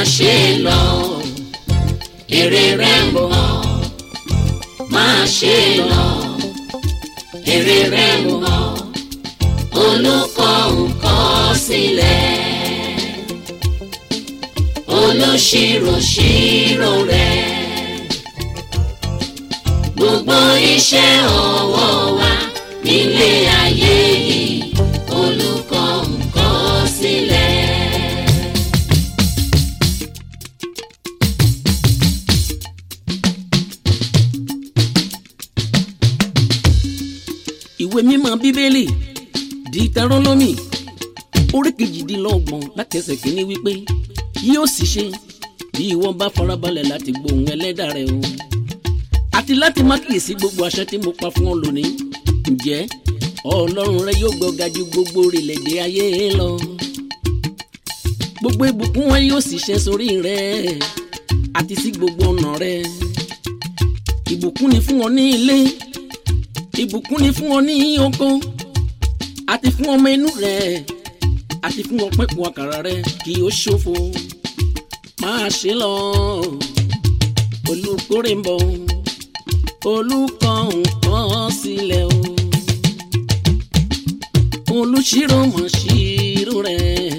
ṣe lọ èrè rẹ̀ ń bọ̀ máa ṣe lọ èrè rẹ̀ ń bọ̀ olùkọ́ nǹkan sílẹ̀ olùṣirò ṣirò rẹ̀ gbogbo iṣẹ́ ọwọ́ wa nílé ayé yìí olùkọ́ nǹkan sílẹ̀. ìwé mímọ́ bíbélì Dítárónómì orí kejìdínlọ́gbọ̀n láti ẹsẹ̀ kìíní wípé yóò sì ṣe bí ìwọ bá farabalẹ̀ láti gbóhùn ẹlẹ́dàá rẹ o àti láti má kíyèsí gbogbo àṣẹ tí mo pa fún ọ lónìí ǹjẹ́ ọlọ́run rẹ yóò gbọ́ga ju gbogbo orílẹ̀-èdè ayé lọ gbogbo ìbùkún wọn yóò sì ṣẹ sórí rẹ àti sí gbogbo ọ̀nà rẹ ìbùkún ni fún ọ ní ilé ìbùkún ni fún ọ ní oko àti fún ọmọ inú rẹ àti fún ọpẹ́pọ̀ àkàrà rẹ kí ó ṣòfò máa ṣe lọ olùkórè ń bọ̀ olùkọ́ nǹkan sílẹ̀ o olùṣírò mọ̀ ṣírò rẹ̀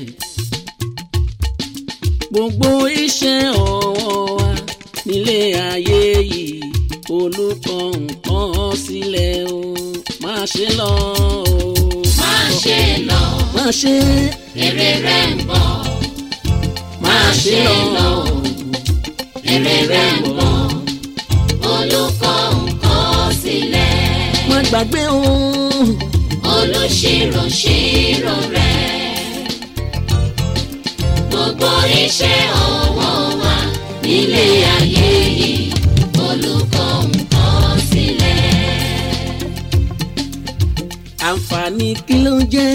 gbogbo iṣẹ́ ọwọ́ wa nílé ayé yìí olùkọ́ nǹkan sílẹ̀ o máa ṣe lọ o máa ṣe lọ máa ṣe èrè rẹ̀ ń bọ̀ máa ṣe lọ èrè rẹ̀ ń bọ̀ olùkọ́ nǹkan sílẹ̀ má gbàgbé o olùṣirò ṣirò rẹ̀ gbogbo iṣẹ́ ọwọ́ wa nílé ayé yìí olùkọ́ nǹkan sílẹ̀. àǹfààní kí ló jẹ́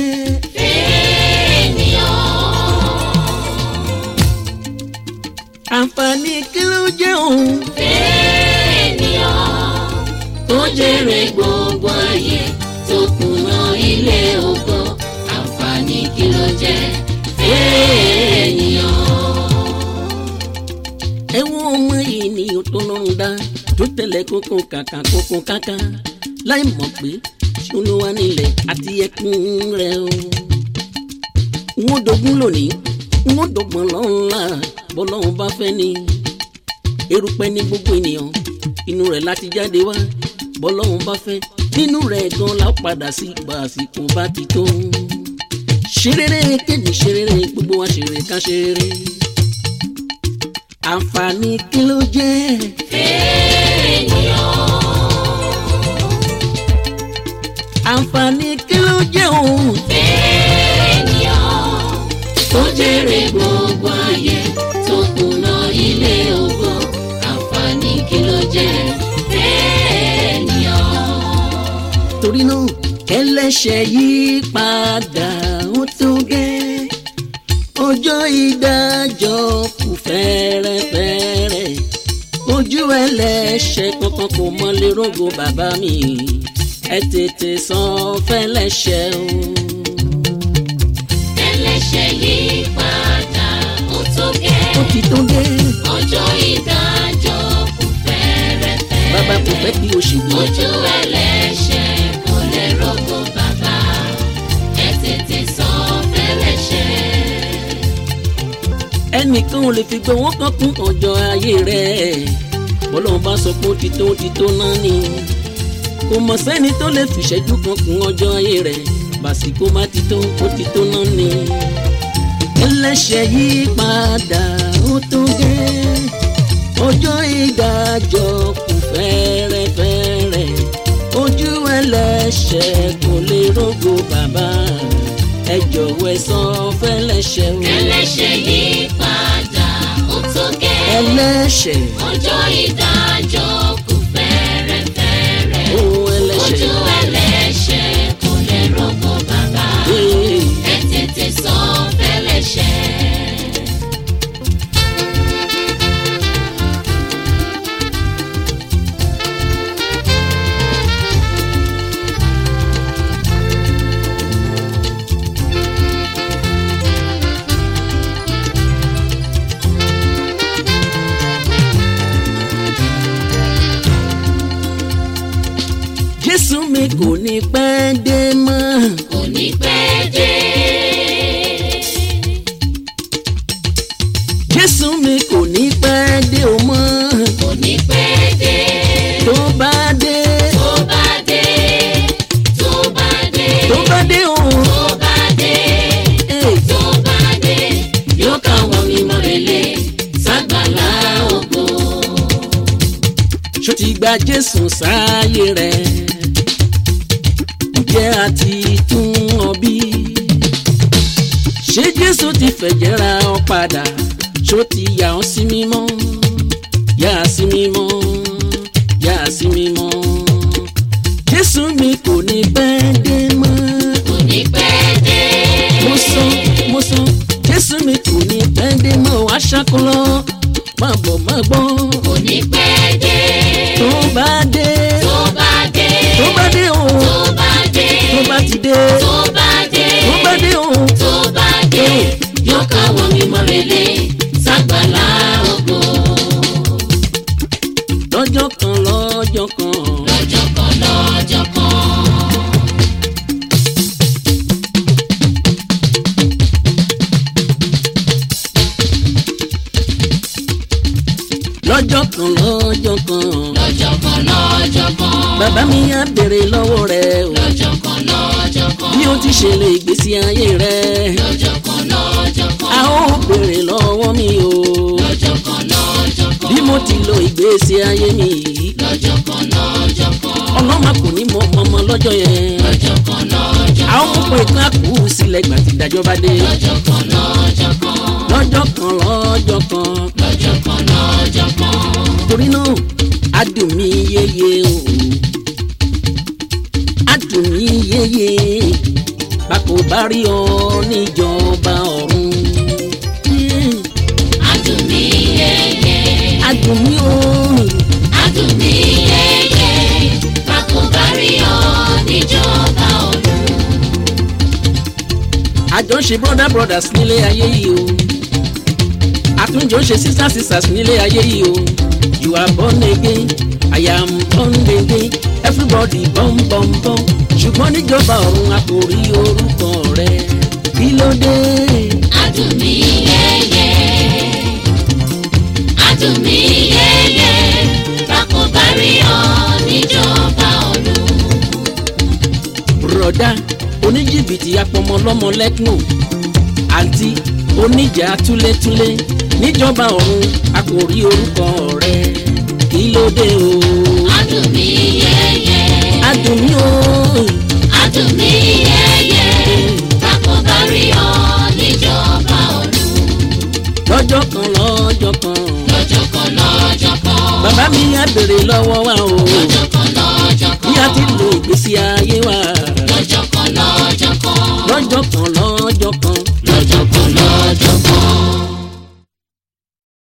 àǹfààní kí ló jẹ́ òun tó jèrè gbogbo ayé tó kùnà ilé ògo àǹfààní kí ló jẹ́ ènìyàn. ẹ wo ọmọ ènìyàn tó lọ́rùn dá tó tẹ̀lé kókó kàkà kókó káká láì mọ̀ pé ṣolúwa nílẹ̀ àti ẹkún rẹ̀ o. wọ́n dogun lónìí wọ́n dọ̀gbọ̀n lọ́la bọ́lọ́run bá fẹ́ ni. erùpẹ̀ ní gbogbo ènìyàn inú rẹ̀ láti jáde wá bọ́lọ́run bá fẹ́ nínú rẹ̀ gan la ó padà sí ìgbà àsìkò bá ti tó. ṣerere kéde ṣerere gbogbo wa ṣeré ká ṣeré. àǹfààní kí ló jẹ́ àǹfààní kí ló jẹ́ òun. tó jèrè gbogbo ayé tó kùnà ilé ògo àǹfààní kí ló jẹ́ ènìyàn. torí náà ẹlẹ́ṣẹ̀ yìí padà ó tó gẹ́ ọjọ́ ìdájọ́ kù fẹ́rẹ́fẹ́rẹ́ ojú ẹlẹ́ṣẹ̀ kankan kò mọ lè rógo bàbá mi ẹ tètè san fẹ́lẹ́ṣẹ̀ o. ẹlẹ́ṣẹ̀ yìí padà ó tó gẹ́ ó ti tó gẹ́ ọjọ́ ìdájọ́ kù fẹ́rẹ́fẹ́. bàbá kò fẹ́ kí o ṣègbè ojú ẹlẹ́ṣẹ̀ kò lè rọ́gbọ́ bàbá ẹ tètè san fẹ́lẹ́ṣẹ̀. ẹnìkan ò lè fi gbowó kan kún ọjọ́ ayé rẹ̀ bọ́lọ́run bá sọ pé ó ti tó ó ti tó náà ni kò mọ̀ sẹ́ni tó lè fìṣẹ́jú kan kún ọjọ́ ayé rẹ̀ bàsíkò má ti tó ó ti tó náà ni ẹlẹ́ṣẹ̀ yìí padà ó tó gẹ́ ọjọ́ ìdájọ́ kù fẹ́rẹ́fẹ́rẹ́ ojú ẹlẹ́ṣẹ̀ kò lè rógo bàbá ẹ jọ̀wọ́ ẹ san fẹ́lẹ́ṣẹ̀ o ẹlẹ́ṣẹ̀ yìí padà ó tó gẹ́ ẹlẹ́ṣẹ̀ ọjọ́ ìdájọ́ kù fẹ́rẹ́fẹ́rẹ́. ó ẹlẹ́ṣẹ̀ ojú ẹlẹ́ṣẹ̀ kò lè rọ́gbọ́ bàbá ee, ẹ tètè san fẹ́lẹ́ṣẹ̀. jésù mi kò ní pẹ́ dé mọ́. kò ní pẹ́ dé. jésù mi kò ní pẹ́ dé o mọ́. kò ní pẹ́ dé. tó bá dé tó bá dé. tó bá dé. tó bá dé o. tó bá dé. Hey. tó bá dé. yóò káwọn mímọ́ relé ságbàlá ògo. ṣó ti gba jésù sáyé rẹ̀ ǹjẹ́ a ti tún ọ bí? ṣé jésù ti fẹ̀jẹ̀ ra ọ padà ṣó ti yà ọ́ sí mímọ́ yà á sí mímọ́ yà á sí mímọ́ jésù mi kò ní pẹ́ dé mọ́ kò ní pẹ́ dé. mo sọ mo sọ jésù mi kò ní pẹ́ dé mọ́ wàá ṣàkólọ́ má bọ̀ má gbọ́ kò ní pẹ́ dé. tó bá dé tó bá dé. tó bá dé o tó bá dé. tó bá ti dé tó bá dé. tó bá dé o tó bá dé. yóò káwọn mímọ́ relé ságbàlá ògo. lọ́jọ́ kan lọ́jọ́ kan lọ́jọ́ kan lọ́jọ́ kan. lọ́jọ́ kan lọ́jọ́ kan lọ́jọ́ kan lọ́jọ́ kan. bàbá mi á béèrè lọ́wọ́ rẹ o lọ́jọ́ kan lọ́jọ́ kan. bí o ti ṣe lè ìgbésí ayé rẹ lọ́jọ́ kan lọ́jọ́ kan. a ó béèrè lọ́wọ́ mi o lọ́jọ́ kan lọ́jọ́ kan. bí mo ti lo ìgbésí ayé mi yìí lọ́jọ́ kan lọ́jọ́ kan. ọlọ́mà kò ní mọ ọmọ lọ́jọ́ yẹn lọ́jọ́ kan lọ́jọ́ kan. a ó pè ká kú sílẹ̀ gbà tí ìdájọ́ bá dé lọ́jọ́ kan lọ́jọ́ kan. lọ́jọ́ kan lọ́jọ́ kan lọ́jọ́ kan lọ́jọ́ kan. torí náà á dùn mí yéye o á dùn mí yéye bá kò bá rí ọ níjọba ọ̀run Yeah. adùn mi yẹyẹ. á dùn mí o adùn mi yẹyẹ. bákò bá rí ọ níjọba ọ̀run. àjọṣe brother brothers nílé ayé yìí o àtúnjọ ṣe sisters sisters nílé ayé yìí o you are born again I am born again everybody bọ́m bọ́m bọ́m ṣùgbọ́n níjọba ọ̀run a kò rí orúkọ rẹ kí ló dé. adùn mi yẹyẹ. adùn mi yẹyẹ. bákò bá rí ọ níjọba ọ̀run. bùrọ̀dá oníjìbìtì apọmọlọ́mọ lẹ́kùn àǹtí oníjà túlétúlé níjọba ọ̀run a kò rí orúkọ rẹ kí ló dé o. adùn mi yẹyẹ. adùn mí o adùn mi yẹyẹ. bákò bá rí ọ níjọba ọ̀run. lọ́jọ́ kan lọ́jọ́ kan lọ́jọ́ kan lọ́jọ́ kan. bàbá mi á béèrè lọ́wọ́ wa o lọ́jọ́ kan lọ́jọ́ bí a kan. ti lo ìgbésí ayé wa lọ́jọ́ kan lọ́jọ́ kan. lọ́jọ́ kan lọ́jọ́ kan lọ́jọ́ kan lọ́jọ́ kan.